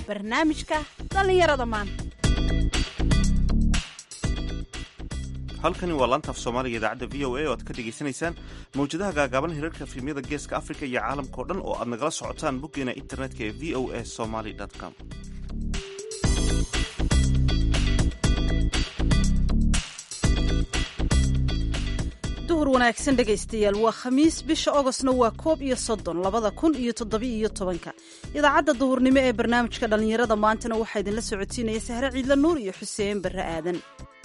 barnaamijka dhallinyarada maanta halkani waa laanta af soomaaliga idaacadda v o a oo aad ka dhegaysanaysaan mawjadaha gaagaaban hirarka filimyada geeska afrika iyo caalamka oo dhan oo aad nagala socotaan boggeena internetka ee v o a somaly com duhur wanaagsan dhegaystayaal waa khamiis bisha ogostna waa koob iyo soddon labada kun iyo toddobiiyo tobanka idaacadda duhurnimo ee barnaamijka dhallinyarada maantana waxaa idinla socotiinaya sahre ciidla nuur iyo xuseen barre aadan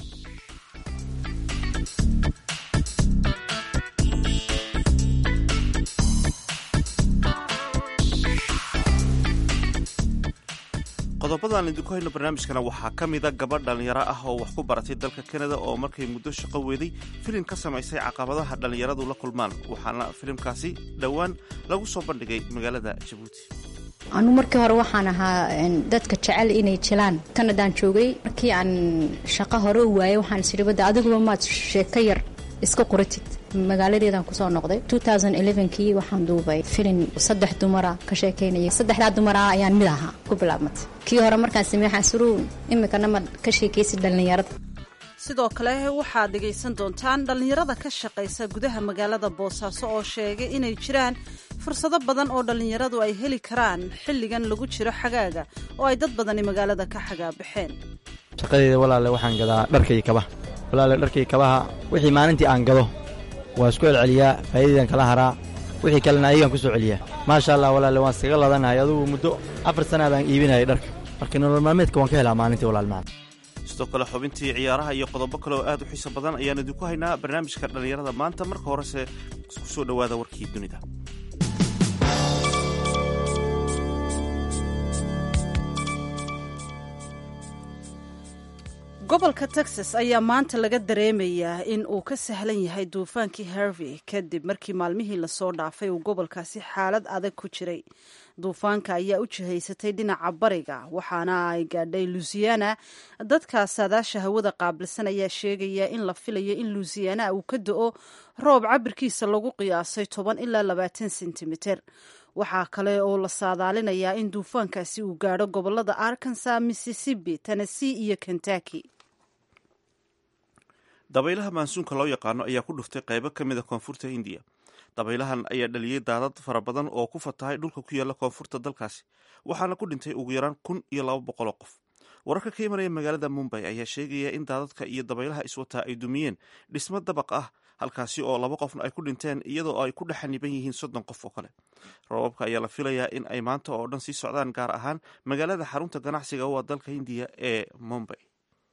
qodobadaan idinku hayno barnaamijkana waxaa ka mida gabadh dhallinyaro ah oo wax ku baratay dalka kanada oo markay muddo shaqo weeday filim ka samaysay caqabadaha dhallinyaradu la kulmaan waxaana filimkaasi dhowaan lagu soo bandhigay magaalada jabuuti anu markii hore waxaan ahaa dadka jecel inay jilaan kanadaan joogay markii aan shaqo hore u waayay waxaan isiri badda adiguba maad sheeko yar iska qoratid magaaladeedaan kusoo noqday kii waxaan duubay filin saddex dumara ka sheekaynaya saddexdaa dumara ayaan mid ahaa ku bilaabmatay kii hore markaan samey xasuruun imikana ma ka sheekaysid dhallinyarada sidoo kale waxaad dhegaysan doontaan dhallinyarada ka shaqaysa gudaha magaalada boosaaso oo sheegay inay jiraan fursado badan oo dhallinyaradu ay heli karaan xilligan lagu jiro xagaaga oo ay dad badani magaalada ka xagaabaxeen shaqadeeda walaale waxaan gadaa dharka iyo kabaha walaale dharka iyo kabaha wixii maalintii aan gado waa isku celceliyaa faa'iidadan kala haraa wixii kalena ayagaan ku soo celiyaa maasha allah walaale waan iskaga ladanahay adugu muddo afar sanaa baan iibinayay dharka marka nolol maalmeedka waan ka helaa maalintii walaalmaan sidoo kale xubintii ciyaaraha iyo qodobo kale oo aad u xiiso badan ayaan idinku haynaa barnaamijka dhallinyarada maanta marka horese ku soo dhowaada warkii dunida gobolka texas ayaa maanta laga dareemayaa in uu ka sahlan yahay duufaankii harvey kadib markii maalmihii lasoo dhaafay uu gobolkaasi xaalad adag ku jiray duufaanka ayaa u jihaysatay dhinaca bariga waxaana ay gaadhay luisiana dadka saadaasha hawada qaabilsan ayaa sheegaya in la filayo in luisiana uu ka do-o roob cabirkiisa lagu qiyaasay toban ilaa labaatan sentimitir waxaa kale oo la saadaalinayaa in duufaankaasi uu gaadho gobolada arkansas mississippi tennessee iyo kentucky dabaylaha maansuunka loo yaqaano ayaa ku dhuftay qaybo ka mida koonfurta hindiya dabaylahan ayaa dhaliyey daadad fara badan oo ku fatahay dhulka ku yaalla koonfurta dalkaasi waxaana ku dhintay ugu yaraan kun iyo laba boqoloo qof wararka ka imanaya magaalada mumbay ayaa sheegaya in daadadka iyo dabaylaha iswataa ay dumiyeen dhismo dabaq ah halkaasi oo laba qofna ay ku dhinteen iyadoo ay ku dhex xaniban yihiin soddon qof oo kale roobabka ayaa la filayaa in ay maanta oo dhan sii socdaan gaar ahaan magaalada xarunta ganacsiga u ah dalka hindiya ee mumbay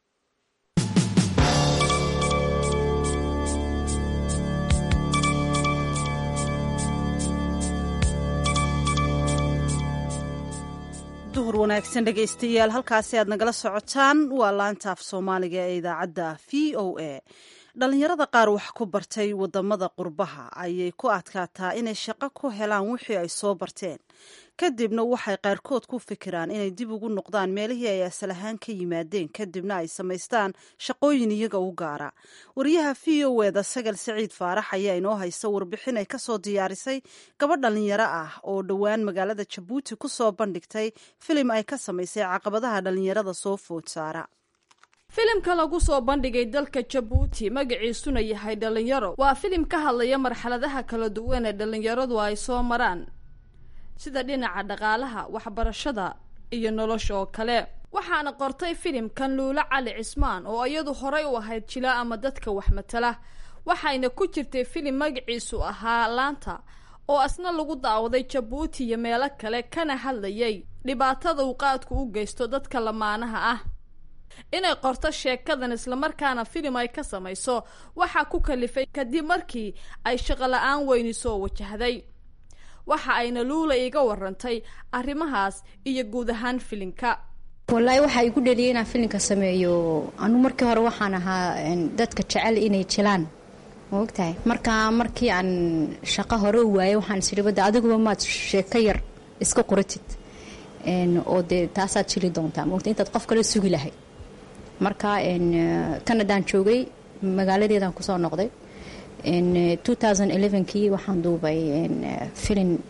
duhur wanaagsan dhegaystayaal halkaasi aad nagala socotaan waa laanta af soomaaliga ee idaacadda v o a dhallinyarada qaar wax ku bartay wadamada qurbaha ayay ku adkaataa inay shaqo ku helaan wixii ay soo barteen kadibna waxay qaarkood ku fikiraan inay dib ugu noqdaan meelihii ay asal ahaan ka yimaadeen kadibna ay samaystaan shaqooyin iyaga u gaara wariyaha v o eda sagal saciid faarax ayaa inoo haysa warbixin ay kasoo diyaarisay gabadh dhallinyaro ah oo dhowaan magaalada jabuuti ku soo bandhigtay filim ay ka samaysay caqabadaha dhallinyarada soo food saara filimka lagu soo bandhigay dalka jabuuti magaciisuna yahay dhallinyaro waa filim ka hadlaya marxaladaha kala duwan ee dhallinyaradu ay soo maraan sida dhinaca dhaqaalaha waxbarashada iyo nolosha oo kale waxaana qortay filimkan luulo cali cismaan oo iyadu horay u ahayd jila ama dadka wax matala waxayna ku jirtay filim magaciisu ahaa laanta oo asna lagu daawaday jabuuti iyo meelo kale kana hadlayay dhibaatada uu qaadku u geysto dadka lamaanaha ah inay qorto sheekadan islamarkaana filim ay ka samayso waxaa ku kalifay kadib markii ay shaqo la-aan weyni soo wajahday waxa ayna luula iga warantay arrimahaas iyo guud ahaan filimka wallaahi waxaa igu dheliyay inaan filimka sameeyo anu markii hore waxaan ahaa dadka jecel inay jilaan ma ogtahay markaa markii aan shaqo hore u waayay waxaan isiri badda adiguba maad sheeko yar iska qoratid oo dee taasaad jili doontaa maogta intaad qof kale sugi lahayd marka kanadaan joogay magaaladeedaan kusoo noqday kii waxaan duubay filin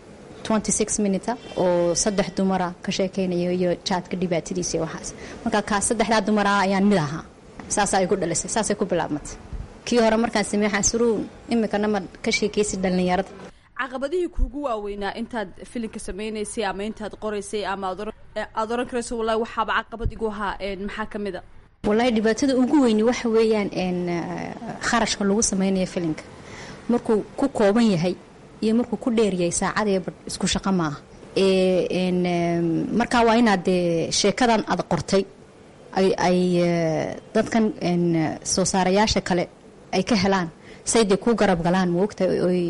twenty six minute oo saddex dumara ka sheekaynayo iyo jaadka dhibaatadiisa iyo waxaas marka kaas saddexdaa dumara ayaan mid ahaa saasaa igu dhalisay saasay ku bilaabmatay kii hore markaan sameey waxaan suruun imikana ma ka sheekaysa dhallinyarada caqabadihii kuugu waaweynaa intaad filimka sameynaysay ama intaad qoraysay ama aad oran karayso wallahi waxaaba caqabad igu ahaa maxaa ka mid a wallaahi dhibaatada ugu weyni waxa weeyaan kharashka lagu sameynayo filimka markuu ku kooban yahay iyo markuu ku dheeryahay saacadee isku shaqo maaha markaa waa inaad dee sheekadan aad qortay ay dadkan soo saarayaasha kale ay ka helaan say dee ku garab galaan moogta oy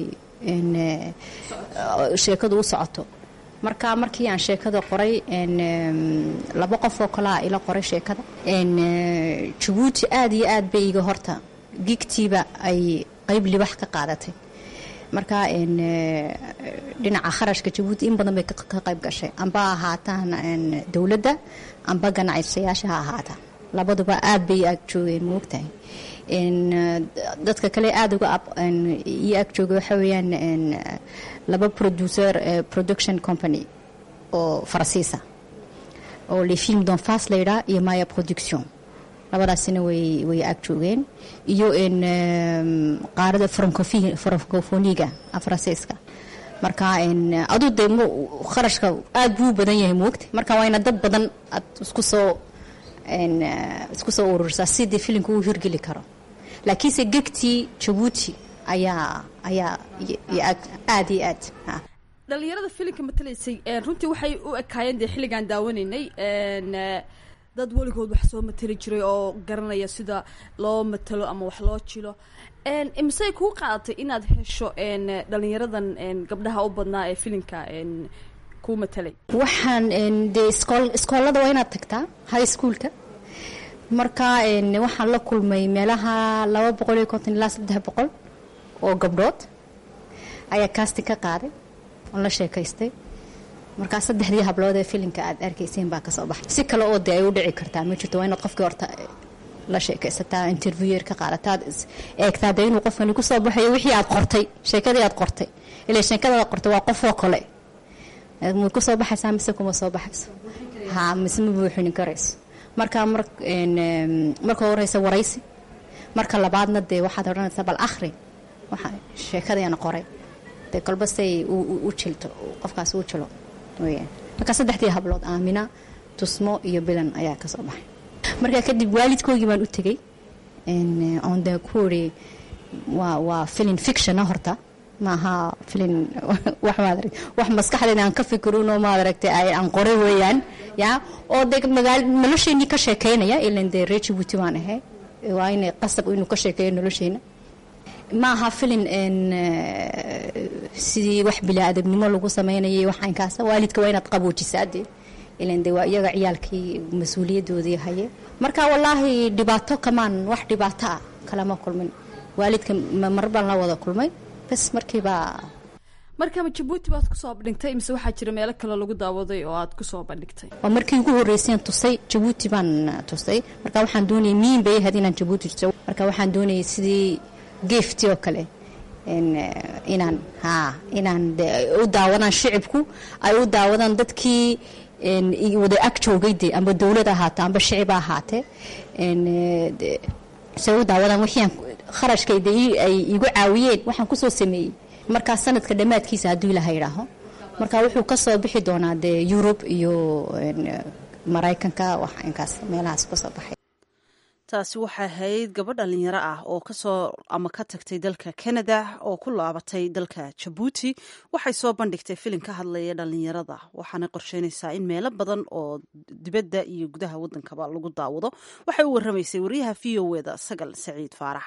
sheekadu u socoto marka markii aan sheekada qoray laba qof oo kalea ila qoray sheekada jabuuti aada iyo aad bay iga horta gigtiiba ay qeyb libax ka qaadatay marka dhinaca kharashka jabuuti in badan bay ka qayb gashay amba ahaataan dowladda amba ganacsayaasha ha ahaataan labaduba aad bay ag joogeen moogtahay dadka kale aada uga iyo ag jooga waxa weeyaan laba producer production company oo farasiisa oo le film d'enfance layidhaa iyo maya production labadaasina way way ag joogeen iyo qaarada francofoniga faransiiska marka aduu de kharashka aad buu badan yahay moogta marka waa ina dad badan aad isku soo isku soo ururisaa sidii filimka uu hirgeli karo laakiinse gegtii jabuuti ayaa ayaa aada iyo aad dhalinyarada filimka matalaysay runtii waxay u ekaayeen dee xilligaan daawanaynay dad weligood wax soo matali jiray oo garanaya sida loo matalo ama wax loo jilo misey kuu qaadatay inaad hesho dhalinyaradan gabdhaha u badnaa ee filimka kuu matalay waxaan dee iskool iskoolada waa inaad tagtaa high schoolka marka waxaan la kulmay meelaha laba boqol iyo konton ilaa saddex boqol oo gabdhood ayaa casting ka qaaday oon la sheekaystay markaa saddexdii hablood ee filimka aad arkayseen baa kasoo baxay si kale oo dee ay u dhici kartaa ma jirto waa inaad qofkii horta la sheekaysataa interviewer ka qaadataad eegtaa dee inuu qofkani kusoo baxayo wixii aad qortay sheekadii aad qortay ilaa sheekadaad qortay waa qofoo kale ma kusoo baxaysaa mise kuma soo baxayso ha mise ma buuxinin karayso marka mar marka horeysa waraysi marka labaadna dee waxaad odhanaysaa bal akhri waxa sheekadayana qoray dee kolba say u jilto qofkaas u jilo weyaan marka saddexdii hablood aamina tusmo iyo bilan ayaa kasoo baxay marka kadib waalidkoogii baan u tegey oon dee ku iri waa waa filin fictiona horta maaha filin wax maad wax maskaxdeeda aan ka fikirinoo maad aragtay aan qoray weeyaan ya oo dee magaal nolosheenii ka sheekeynaya ilan dee reer jabuuti waan ahay waa inay qasab inuu ka sheekeeyo nolosheena ma aha filin sidii wax bilaa-adabnimo lagu sameynayay waxaankaasa waalidka waa inaad qaboojisaa dee ilan dee waa iyaga ciyaalkii mas-uuliyadoodii haye marka wallaahi dhibaato kamaan wax dhibaato ah kalama kulmin waalidka mar baan la wada kulmay bas markiibaa markama jabuuti baad kusoo bandhigtay mise waxaa jira meelo kale lagu daawaday oo aad kusoo bandhigtay waa markii ugu horreyseen tusay jabuuti baan tusay marka waxaan doonayay miin bay ahayd inaan jabuuti tuso marka waxaan doonayay sidii geefti oo kale inaan ha inaan u daawadaan shicibku ay u daawadaan dadkii wada ag joogay de amba dowlad ahaate amba shicib ahaatee say u daawadaan wixiiaan kharashkayda ay igu caawiyeen waxaan kusoo sameeyey markaa sanadka dhammaadkiisa hadduu ilaha idhaaho marka wuxuu kasoo bixi doonaa dee yurub iyo maraykanka waxinkaas meelahaas kasoo baxay taasi waxay ahayd gabadh dhalinyaro ah oo kasoo ama ka tagtay dalka canada oo ku laabatay dalka jabuuti waxay soo bandhigtay filim ka hadlaya dhalinyarada waxaana qorsheynaysaa in meelo badan oo dibadda iyo gudaha wadankaba lagu daawado waxay u waramaysay wariyaha v o eda sagal saciid faarax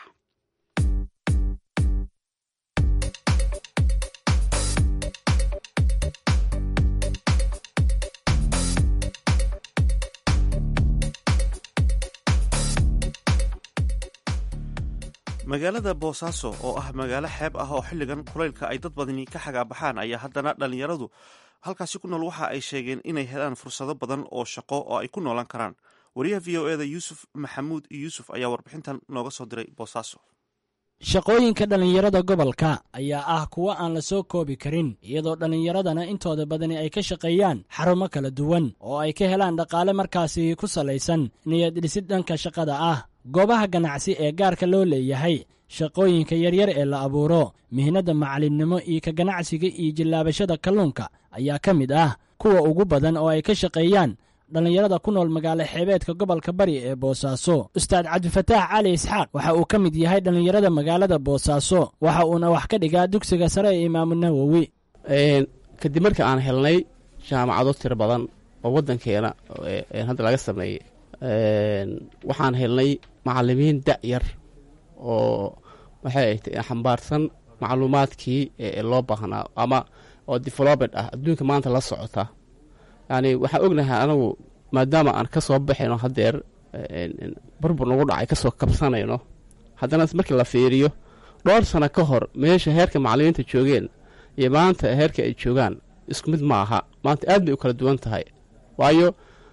magaalada boosaaso oo ah magaalo xeeb ah oo xilligan kulaylka ay dad badani ka xagaabaxaan ayaa haddana dhallinyaradu halkaasi ku nool waxa ay sheegeen inay helaan fursado badan oo shaqo oo ay ku noolaan karaan wariyaha v o eda yuusuf maxamuud yuusuf ayaa warbixintan nooga soo diray boosaaso shaqooyinka dhallinyarada gobolka ayaa ah kuwo aan la soo koobi karin iyadoo dhallinyaradana intooda badani ay ka shaqeeyaan xarumo kala duwan oo ay ka helaan dhaqaale markaasi ku salaysan niyad dhisid dhanka shaqada ah goobaha ganacsi ee gaarka loo leeyahay shaqooyinka yaryar ee la abuuro mihnadda macalinimo iyo ka ganacsiga iyo jillaabashada kalluunka ayaa ka mid ah kuwa ugu badan oo ay ka shaqeeyaan dhallinyarada ku nool magaalo xeebeedka gobolka bari ee boosaaso ustaad cabdifataax cali isxaaq waxa uu ka mid yahay dhallinyarada magaalada boosaaso waxa uuna wax ka dhigaa dugsiga sare ee imaamu nawowi kadib marka aan helnay jaamacado tiro badan oo waddankeena hadda laga sameeyey waxaan helnay macalimiin da-yar oo maxay ahayd xambaarsan macluumaadkii loo baahnaa ama oo development ah adduunka maanta la socota yani waxaan ognahay anagu maadaama aan ka soo baxayno haddeer burbur nagu dhacay ka soo kabsanayno haddana markii la fiiriyo dhowr sano ka hor meesha heerka macalimiinta joogeen iyo maanta heerka ay joogaan isku mid ma aha maanta aad bay u kala duwan tahay waayo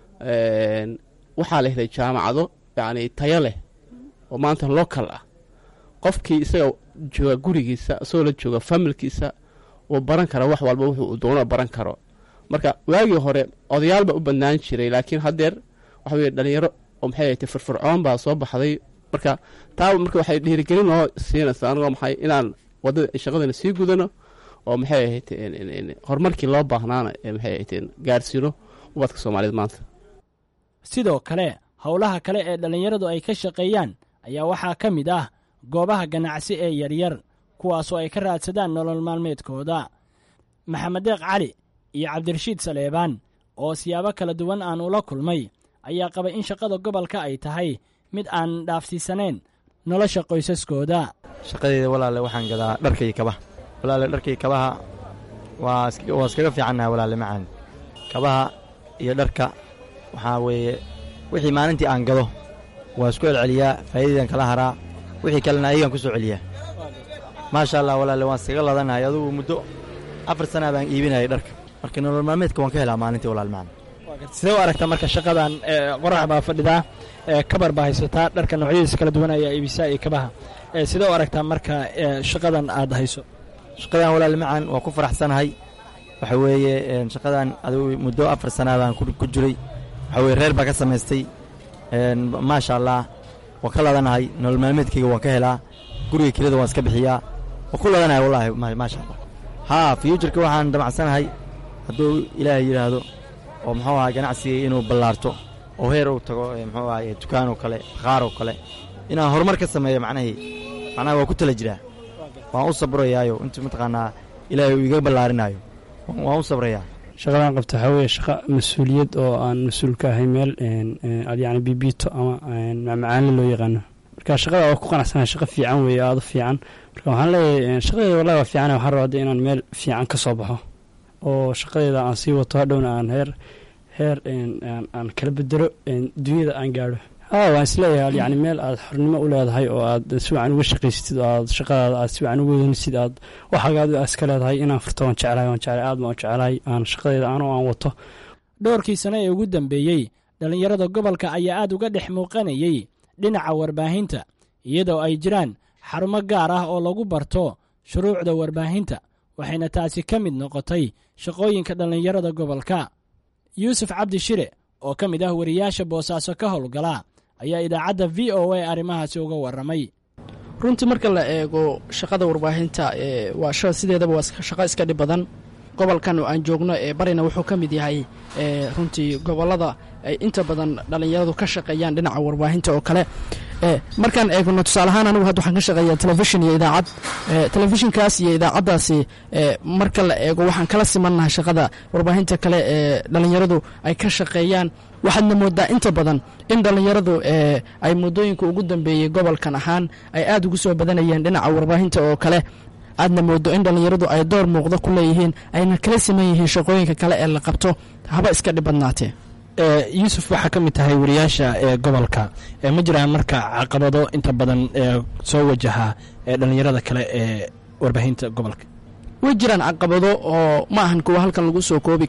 waxaa la helay jaamacado yacni tayo leh oo maanta local ah qofkii isaga jooga gurigiisa isagoo la jooga familkiisa uu baran kara wax walba wuxuu doono baran karo marka waagii hore odayaal baa u badnaan jiray laakiin haddeer waxa weye dhalinyaro oo maxay ahayte firfircoon baa soo baxday marka taa marka waxay dhiirigelin noo siinaysaa anigoo maxay inaan wadada shaqadana sii gudano oo maxay ahayte horumarkii loo baahnaana maxay ahayte gaarsiino ubadka soomaaliyeed maanta sidoo kale howlaha kale ee dhallinyaradu ay ka shaqeeyaan ayaa waxaa ka mid ah goobaha ganacsi ee yaryar kuwaasoo ay ka raadsadaan nolol maalmeedkooda maxamed deeq cali iyo cabdirashiid saleebaan oo siyaabo kala duwan aan ula kulmay ayaa qabay in shaqada gobolka ay tahay mid aan dhaafsiisanayn nolosha qoysaskooda shaqadeeda walaale waxaan gadaa dharka iyo kabaha walaale dharka iyo kabaha waa waa iskaga fiicannaha walaale macaan kabaha iyo dharka waxaa weeye wixii maalintii aan gado waa isku celceliyaa faa'iidadan kala haraa wixii kalena ayagaan ku soo celiyaa maasha allah walaale waan iskaga ladanahay adugu muddo afar sanaa baan iibinayay dharka marka nolol maalmeedka waan ka helaa maalintii walaal macaan sidee u aragtaa marka shaqadan qorax baa fadhidaa kabar baa haysataa dharka noocyadiisa kala duwan ayaa iibisaa iyo kabaha sidee u aragtaa marka shaqadan aad hayso shaqadan walaal macaan waa ku faraxsanahay waxa weeye shaqadan adigu muddo afar sanaa baan ku jiray waxa weye reer baa ka samaystay maasha allah waan ka ladanahay nolol maalmeedkayga waan ka helaa guriga kelida waan iska bixiyaa waan ku ladanahay wallaahi maasha allah haa fyuujarka waxaan damacsanahay hadduu ilaahay yidhaahdo oo muxuu ahaa ganacsiga inuu ballaarto oo heer uu tago muxuu ahaye dukaan oo kale bakhaar oo kale inaan horumar ka sameeyo macnahii macnaha waa ku tala jiraa waan u sabrayaayo inta mataqaanaa ilaahay uu iga ballaarinaayo waan u sabrayaa shaqadan qabta waxaa weeye shaqa mas-uuliyad oo aan mas-uul ka ahay meel yani bibiito ama macmacaanle loo yaqaano marka shaqada waa ku qanacsanahay shaqa fiican weeye aada u fiican marka waxaan leeyahay shaqadeeda wallahi waa fiican waxaan rabaa hadda inaan meel fiican ka soo baxo oo shaqadeeda aan sii wato hadhowna aan heer heer aan kala bedelo dunyada aan gaadho haa waan isleeyahay yani meel aad xornimo u leedahay oo aad si wacan uga shaqaysatid oo aad shaqadaada aad si wacan uga wadanisid aad waxagaad iska leedahay inaan furto waan jeclahay waan jeclahay aad baan u jeclahay aan shaqadeeda anoo aan wato dhowrkii sane ee ugu dambeeyey dhallinyarada gobolka ayaa aad uga dhex muuqanayey dhinaca warbaahinta iyadoo ay jiraan xarumo gaar ah oo lagu barto shuruucda warbaahinta waxayna taasi ka mid noqotay shaqooyinka dhallinyarada gobolka yuusuf cabdi shire oo ka mid ah wariyaasha boosaaso ka howlgala ayaa idaacadda v o a arrimahaasi uga warramay runtii marka la eego shaqada warbaahinta waa sideedaba waa shaqo iska dhib badan gobolkan aan joogno ee barina wuxuu ka mid yahay runtii gobolada ay inta badan dhallinyaradu ka shaqeeyaan dhinaca warbaahinta oo kale markaan eegno tusaale ahaan anigu hadda waxaan ka shaqeeyaa telefishin iyo idaacad telefishinkaas iyo idaacaddaasi marka la eego waxaan kala simannahay shaqada warbaahinta kale ee dhallinyaradu ay ka shaqeeyaan waxaadna moodaa inta badan in dhallinyaradu ay muddooyinka ugu dambeeyey gobolkan ahaan ay aad ugu soo badanayeen dhinaca warbaahinta oo kale aadna moodo in dhallinyaradu ay door muuqda ku leeyihiin ayna kala siman yihiin shaqooyinka kale ee la qabto haba iska dhib badnaatee yuusuf waxaa ka mid tahay wariyaasha ee gobolka ma jiraan marka caqabado inta badan soo wajaha dhallinyarada kale ee warbaahinta gobolka way jiraan caqabado oo ma ahan kuwa halkan lagu soo koobi karo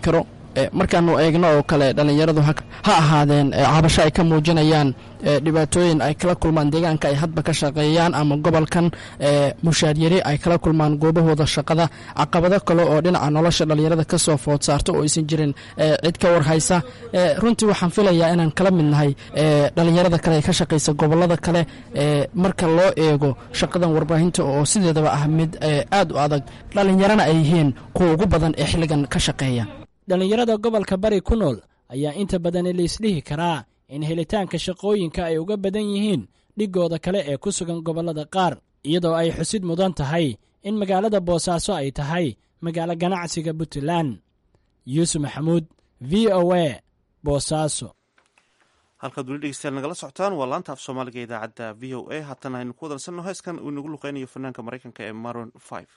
markaanu eegno oo kale dhallinyaradu ha ahaadeen cabasho ay ka muujinayaan dhibaatooyin ay kala kulmaan deegaanka ay hadba ka shaqeeyaan ama gobolkan mushaaryari ay kala kulmaan goobahooda shaqada caqabado kale oo dhinaca nolosha dhallinyarada ka soo food saarto oo aysan jirin cid ka warhaysa runtii waxaan filayaa inaan kala mid nahay dhallinyarada kale ee ka shaqaysa gobolada kale marka loo eego shaqadan warbaahinta oo sideedaba ah mid aad u adag dhallinyarana ay yihiin kuwa ugu badan ee xilligan ka shaqeeya dhallinyarada gobolka bari ku nool ayaa inta badan laisdhihi karaa in helitaanka shaqooyinka ay uga badan yihiin dhigooda kale ee ku sugan gobollada qaar iyadoo ay xusid mudan tahay in magaalada boosaaso ay tahay magaalo ganacsiga puntland yuusuf maxamuud v o a boosaaso halkaad weli dhegeystayaal nagala socotaan waa laanta af soomaaliga idaacadda v o a haatan aynu ku wadansanno heeskan uu inagu luqeynayo fanaanka maraykanka ee maron five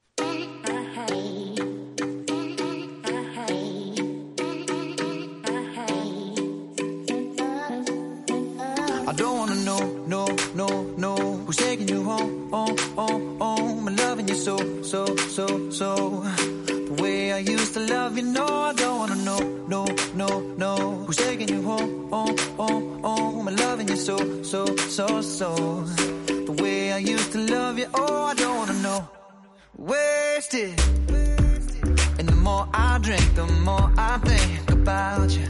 I don't wanna know, no, no, no Who's taking you home, home, home, home I'm loving you so, so, so, so The way I used to love you, no I don't wanna know, no, no, no Who's taking you home, home, home, home I'm loving you so, so, so, so The way I used to love you, oh I don't wanna know Wasted And the more I drink, the more I think about you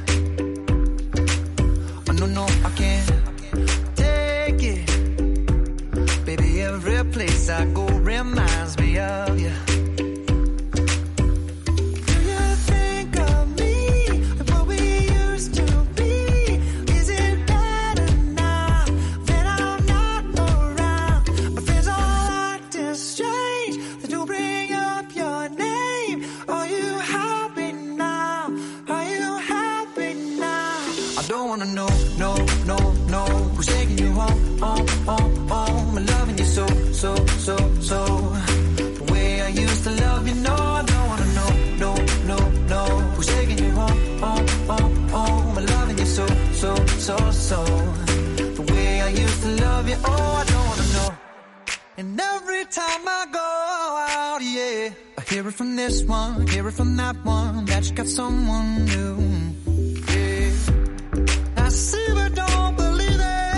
Oh no, no, I can't take it. Baby, every place I go reminds me of you. Do you think of me and what we used to be? Is it better now that I'm not around? My friends all acting strange. They do bring up your name. Are you happy now? Are you happy now? I don't wanna know, no, no, no. Who's taking you home, home, home, home? I'm loving you so, so, so, so. The way I used to love you, no, I don't wanna know, no, no, no. Who's taking you home, home, home, home? I'm loving you so, so, so, so. The way I used to love you, oh, I don't wanna know. And every time I go out, yeah, I hear it from this one, hear it from that one, that you got someone new. Yeah. I see but don't believe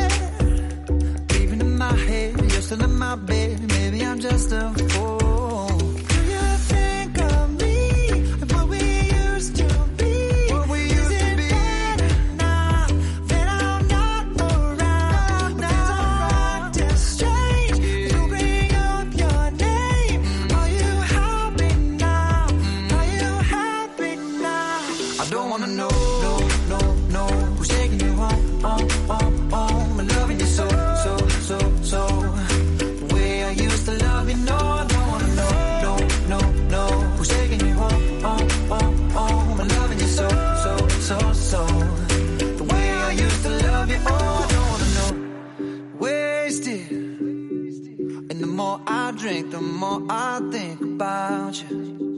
it. Leaving in my head, you're still in my bed. Maybe I'm just a fool. Do you think of me and what we used to be? What we used Is it to be? Better now that I'm not around. My friends are acting strange. You bring up your name. Are you happy now? Are you happy now? I don't wanna know, no, no, no. Who's taking you home, home, home, home? I'm loving you so, so, so, so. The way I used to love you, no, I don't wanna know, no, no, no. Who's taking you home, home, home, home? I'm loving you so, so, so, so. The way I used to love you, oh, I don't wanna know. Wasted. And the more I drink, the more I think about you.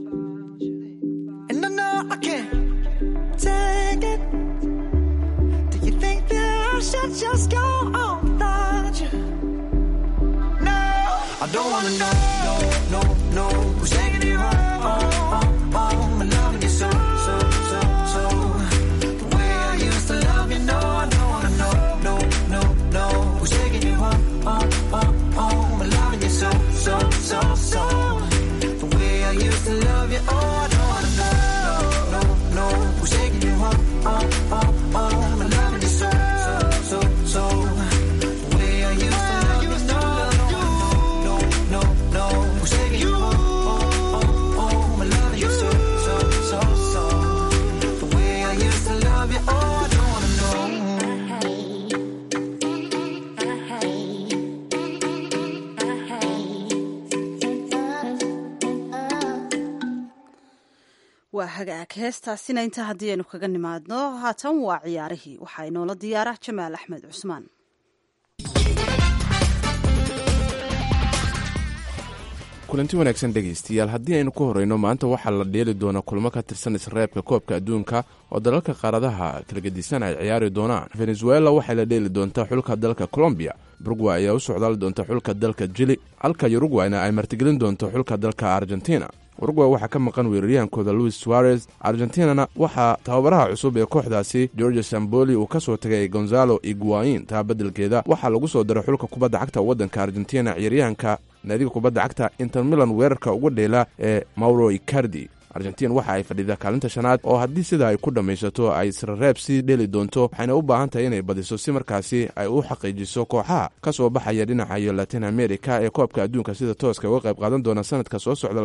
And I know I can't take it. Do you think that I should just go on without you? No, I don't wanna know, no, no, no. Who's taking you home, home, home, home? I'm loving you so, so, so, so. The way I used to love you, no, I don't wanna know, no, no, no. Who's taking you home, home, home, home? I'm loving you so, so, so, so. The way I used to love you, oh, I don't wanna know, no, no, no. Who's taking you home, home, home, home? I'm loving you so, so, so, so. The way I used to love you, no, no, no, no, no. Who's taking you home, home, home, home? I'm loving you so, so, so, so. The way I used to love you, oh, I don't wanna know. waa hagaag heestaasina intaa haddii aynu kaga nimaadno haatan waa ciyaarihii waxaa inoola diyaara jamaal axmed cusmaan kulanti wanaagsan dhegaystayaal haddii aynu ku horeyno maanta waxaa la dheeli doona kulmo ka tirsan isreebka koobka adduunka oo dalalka qaaradaha kala gedisan ay ciyaari doonaan venezuela waxay la dheeli doontaa xulka dalka colombiya burugway ayaa u socdaali doonta xulka dalka jili halka yurugwayna ay martigelin doonto xulka dalka argentina uruguay waxaa ka maqan weeraryahankooda louis suarez argentinana waxaa tababaraha cusub ee kooxdaasi george samboli uu ka soo tagay gonzalo iguain taa beddelkeeda waxaa lagu soo daray xulka kubadda cagta waddanka argentina ciyaaryahanka naadiga kubadda cagta inter milan weerarka uga dheela ee mauro icardi argentin waxa ay fadhidaa kaalinta shanaad oo haddii sidaa ay ku dhammaysato ay israreeb sii dheli doonto waxayna u baahan tahay inay badiso si markaasi ay u xaqiijiso kooxaha ka soo baxaya dhinaca iyo latin america ee koobka adduunka sida tooska uga qayb qaadan doona sanadka soo socda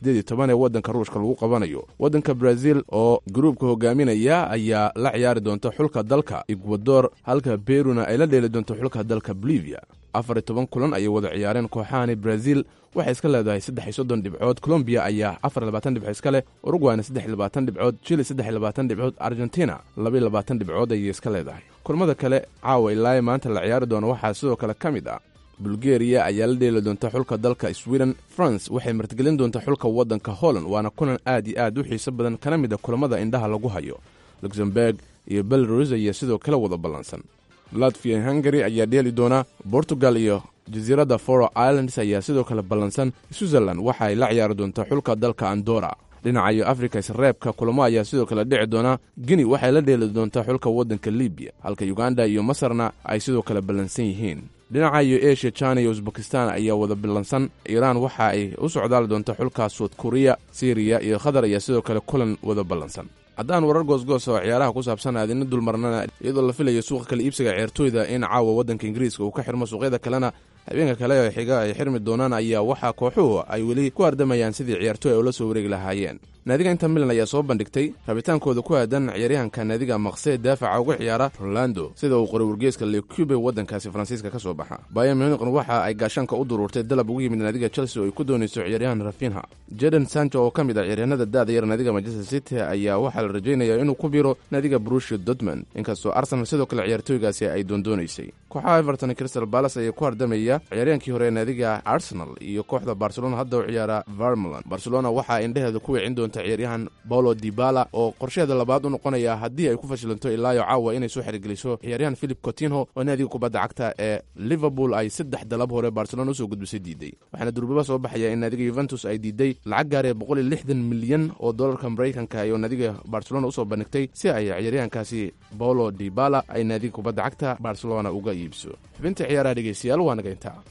ee waddanka ruushka lagu qabanayo waddanka brazil oo gruubka hogaaminaya ayaa la ciyaari doonta xulka dalka ecuador halka beruna ay la dheeli doonto xulka dalka bolivia afar iyo toban kulan ayay wada ciyaareen kooxahani brazil waxay iska leedahay saddex iyo soddon dhibcood colombiya ayaa afar iyo labaatan dhibcood iska leh urugwayna saddex iyo labaatan dhibcood chile saddex iyo labaatan dhibcood argentina laba iyo labaatan dhibcood ayay iska leedahay kulamada kale caawa ilaa maanta la ciyaari doono waxaa sidoo kale ka mid ah bulgeriya ayaa la dheeli doonta xulka dalka sweden france waxay martigelin doonta xulka waddanka holland waana kulan aad iyo aad u xiiso badan kana mid a kulamada indhaha lagu hayo luxemburg iyo belarus ayaa sidoo kale wada ballansan latvia hungary ayaa dheeli doona portugal iyo jasiiradda foro islands ayaa sidoo kale ballansan switzerland waxa ay la ciyaari doontaa xulka dalka andora dhinaca iyo afrika isreebka kulamo ayaa sidoo kale dhici doona gini waxay la dheeli doontaa xulka waddanka libiya halka uganda iyo masarna ay sidoo kale ballansan yihiin dhinaca iyo asia china iyo usbakistan ayaa wada ballansan iiraan waxa ay u socdaali doonta xulka suud kuriya siriya iyo qatar ayaa sidoo kale kulan wada ballansan haddaan warar goosgoos oo ciyaaraha ku saabsan aadina dulmarnana iyadoo la filayo suuqa kale iibsiga ceertooyda in caawa waddanka ingiriiska uu ka xirmo suuqyada kalena habeenka kale ee xiga ay xirmi doonaan ayaa waxaa kooxuhu ay weli ku ardamayaan sidii ciyaartooy ay ula soo wareegi lahaayeen naadiga inter milan ayaa soo bandhigtay rabitaankooda ku aadan ciyaaryahanka naadiga maqsee daafaca uga ciyaara rolando sida uu qoray wargeeska lecube waddankaasi faransiiska ka soo baxa bayan muniqn waxa ay gaashaanka u duruurtay dalab ugu yimid naadiga chelsea oo ay ku doonayso ciyaaryahan rafinha jeden sancho oo ka mid ah ciyaaryahanada daada yar naadiga manchester city ayaa waxaa la rajaynayaa inuu ku biro naadiga brushia dortmund inkastoo arsenal sidoo kale ciyaartooygaasi ay doondoonaysay kooxaha everton crystal balas ayaa ku hardamaya ciyaaryahankii hore ee naadiga arsenal iyo kooxda barcelona hadda u ciyaara varmeland barcelona waxaa indheheeda ku wicin doonta ciyaaryahan paulo dibala oo qorsheheeda labaad u noqonaya haddii ay ku fashilanto ilaayo caawa inay soo xerigeliso ciyaaryahan philip cotinho oo naadiga kubadda cagta ee liverpool ay saddex dalab hore barcelona usoo gudbisay diiday waxaana durbaba soo baxaya in naadiga yuventus ay diiday lacag gaaree boqol iyo lixdan milyan oo dollarka maraykanka iyo naadiga barcelona usoo bandhigtay si ay ciyaaryahankaasi paulo dibala ay naadiga kubadda cagta barcelona uga iibso xubinta ciyaaraha dhegeystayaal waa naga intaa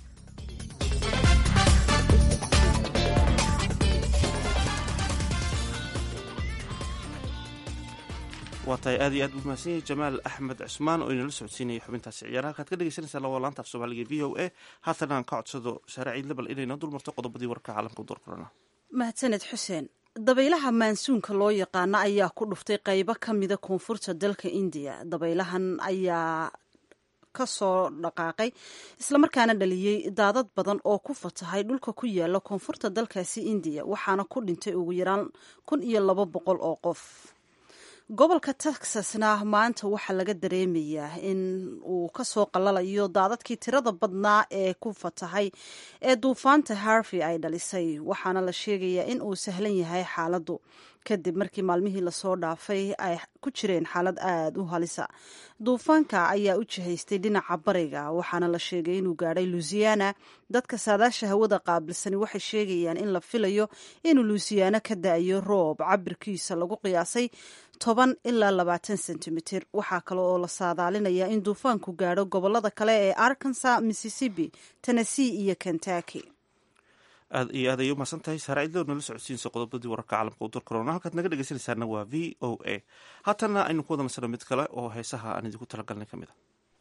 waa tahay aad iyo aad buu mahadsan yahay jamaal axmed cusmaan oo inala socodsiinaya xubintaasi ciyaaraha halkaad ka dhegeysanaysaa laba laanta af soomaaliga v o a haatan aan ka codsado saare ciid lebal inay noo dulmarto qodobadii warka caalamka u doorkorana mahadsaned xuseen dabaylaha maansuunka loo yaqaano ayaa ku dhuftay qaybo ka mida koonfurta dalka indiya dabaylahan ayaa ka soo dhaqaaqay islamarkaana dhaliyey daadad badan oo ku fatahay dhulka ku yaala koonfurta dalkaasi indiya waxaana ku dhintay ugu yaraan kun iyo laba boqol oo qof gobolka texasna maanta waxaa laga dareemayaa in uu kasoo qalalayo daadadkii tirada badnaa ee ku fatahay ee duufaanta harvey ay dhalisay waxaana la sheegayaa in uu sahlan yahay xaaladdu kadib markii maalmihii lasoo dhaafay ay ku jireen xaalad aada u halisa duufaanka ayaa u jihaystay dhinaca bariga waxaana la sheegay inuu gaadhay luisiana dadka saadaasha hawada qaabilsani waxay sheegayaan in la filayo inuu luisiana ka da-ayo roob cabirkiisa lagu qiyaasay toban ilaa labaatan sentimitir waxaa kale oo la saadaalinayaa in duufaanku gaadho gobolada kale ee arkansa mississippi tennessee iyo kentucky aad iyo aad ayay umahadsan tahay saare cidlo nala socodsiinsa qodobadii wararka caalamka u dorkorona halkaad naga dhegeysanaysaana waa v o a haatanna aynu ku wada nasano mid kale oo heesaha aan idinku talagalnay ka mid a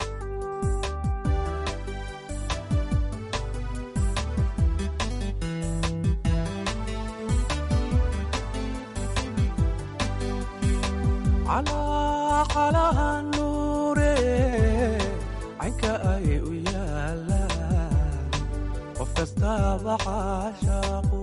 calaha nuure caynka ay u yaalaan qof kastaaba caashaaqu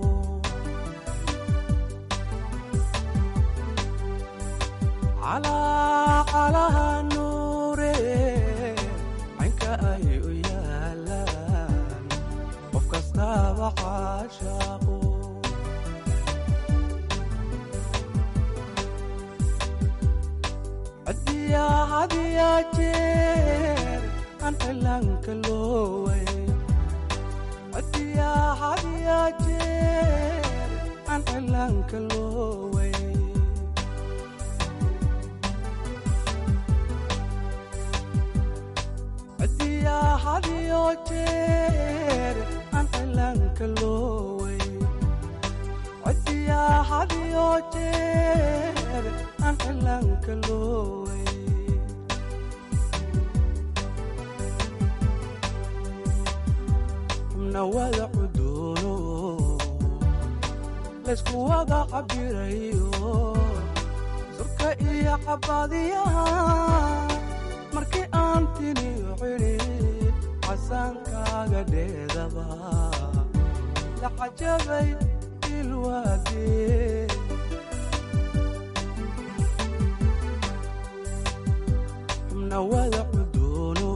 calaha nuure caynka ay u yaalaan qof kastaaba caashaaqu cadiyaa hadiyaa jeer aan cilaanka looway cadiyaa hadiyaa jeer aan cilaanka looway cidiyaa hadiyo jeer aan cilaanka looway cidiyaa hadiyo jeer aan cilaanka looway xubna wada cudoono laysku wada cabirayo surka iyo cabadiyaha markii aan tiniyo cidhid casaankaaga dheedaba la cajabay ilwaadee xubna wada cudoono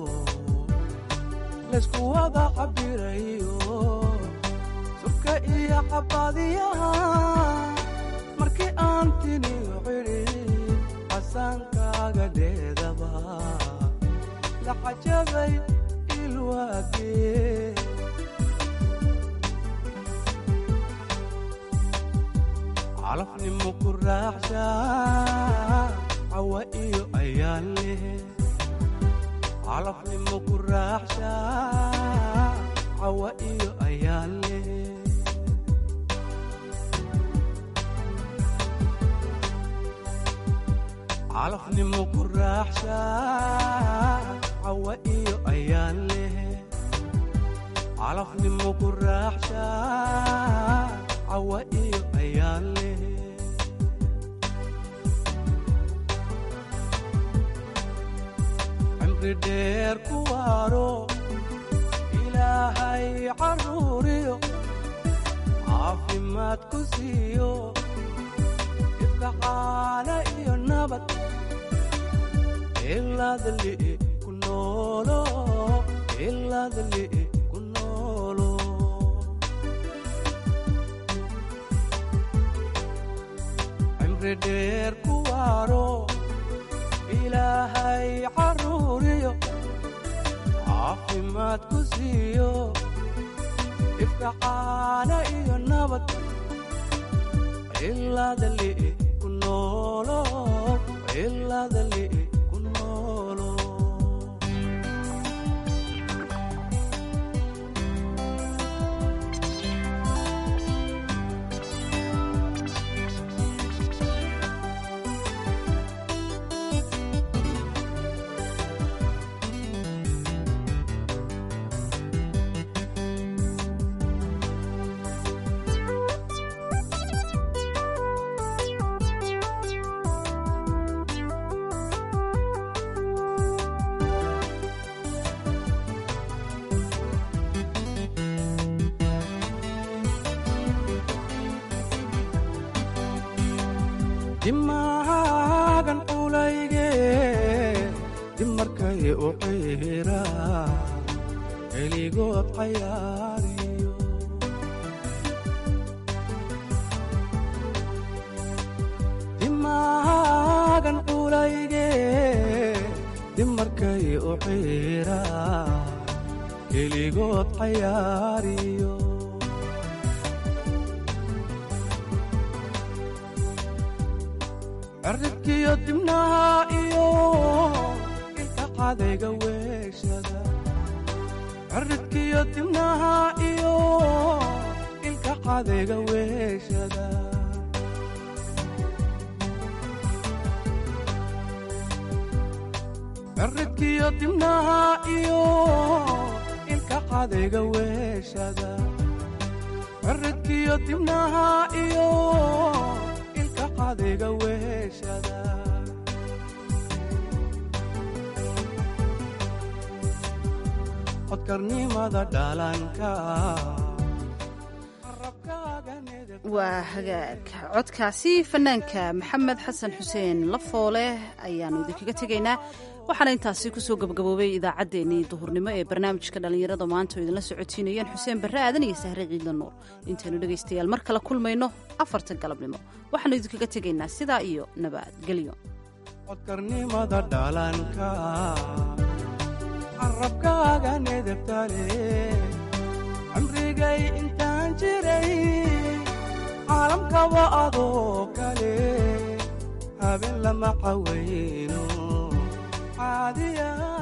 laysku wada cabirayo surka iyo cabadiyaha markii aan tiniyo cidhid casaankaaga dheedaba la cajabay ilwaadee calafnimo ku raaxsha cawa iyo ayaan leh calafnimo ku raaxsha cawa iyo ayaan leh calafnimo ku raaxsha cawa iyo ayaan leh calafnimo ku raaxsha cawa iyo ayaan leh cimri dheer ku waaro ilaahay caruuriyo caafimaad ku siiyo ifka caana iyo nabad ilaadali ku noolo ilaadali ku noolo cimri dheer ku waaro ilaahay caruuriyo caafimaad ku siiyo ifka caana iyo nabad ilaadali ku noolo ilaadali ku noolo dimaagan culayge dimarkay u ciira keligood cayaariyo dimaagan culayge dimarkay u ciira keligood cayaariyo cirribkiyo dibnaha iyo ilka cadayga weeshada cirribkiyo dibnaha iyo ilka cadayga weeshada cirribkiyo dibnaha iyo ilka cadayga weeshada cirribkiyo dibnaha iyo ilka cadayga weeshada codkarnimada dhalanka waa hagaag codkaasi fanaanka maxamed xasan xuseen lafoole ayaannu idinkaga tegaynaa waxaana intaasi kusoo gabagaboobay idaacaddeenii duhurnimo ee barnaamijka dhallinyarada maanta oo idinla socotiinayeen xuseen barre aadan iyo sahre ciidla nuur intaynu dhegaystayaal mar kale kulmayno afarta galabnimo waxaannu idinkaga tegaynaa sidaa iyo nabadgelyo codkarnimada dhalanka carabkaaga nedebtale cimrigay intaan jiray caalam rabo adoo kale habeen lama cawayno caadiya